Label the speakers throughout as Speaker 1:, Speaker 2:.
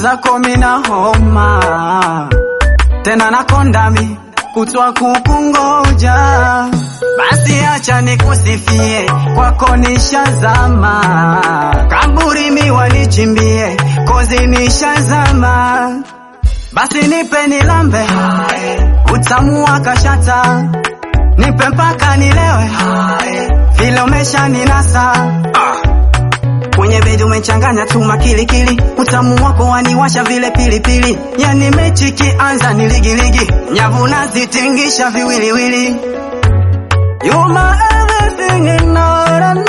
Speaker 1: mwenzako mina homa tena nakondami kutwa kukungoja, basi acha nikusifie, kwako nishazama, kaburi miwa nichimbie, kozi nishazama, basi nipe nilambe, utamu wa kashata, nipe mpaka nilewe, vile umesha ninasa kwenye bedi umechanganya tu makilikili, utamu wako waniwasha vile pilipili, yani mechi kianza ni ligiligi, nyavu nazitingisha viwiliwili. You my everything in all and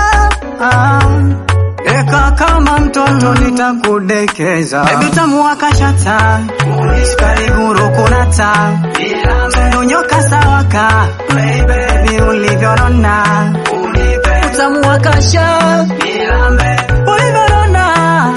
Speaker 1: all. Eka kama mtoto nitakudekeza, baby utamu wa kashata, sukari guru kunata, tundu nyoka sawaka, baby ulivyonona, utamu wa kasha ulivyorona,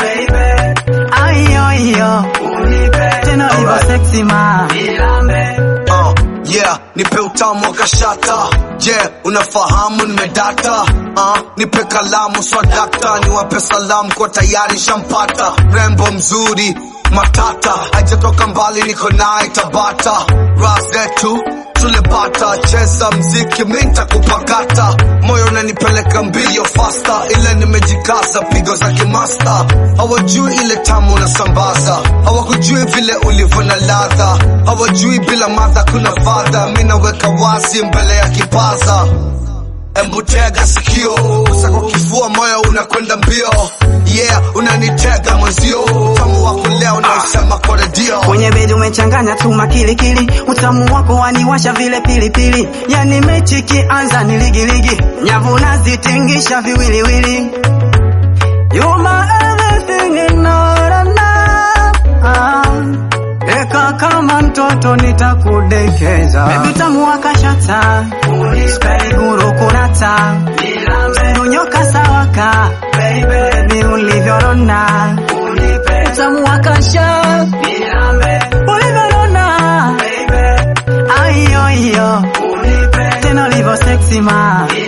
Speaker 1: ayo ayo, tena hivyo sexy ma
Speaker 2: Uh, yeah, nipe utamu wa kashata yeah, unafahamu nimedata uh, nipe kalamu swadakta niwape salamu kwa tayari shampata rembo mzuri matata hajatoka mbali niko naye tabata ras zetu tulipata cheza mziki minta kupakata moyo unanipeleka mbio fasta ile nimejikaza pigo za kimasta hawajui ile tamu unasambaza hawakujui vile ulivyo na ladha hawajui bila madha kuna fadha mi naweka wazi mbele ya kipaza Embu tega sikio usako kifua moyo unakwenda mbio yeah unanitega mwenzio tamu wako leo naisema kwa redio
Speaker 1: kwenye bedi umechanganya tu makilikili, utamu wako waniwasha vile pilipili, yani mechi kianza ni ligiligi, nyavu nazitingisha viwiliwili. You my everything in all and all. Eka kama mtoto nitakudekeza, baby utamu wa kashata, sukari guru kunata, tundu nyoka sawaka, baby ulivyorona, utamu wa kasha ulivyorona, ayo ayo, tena ulivyo sexy ma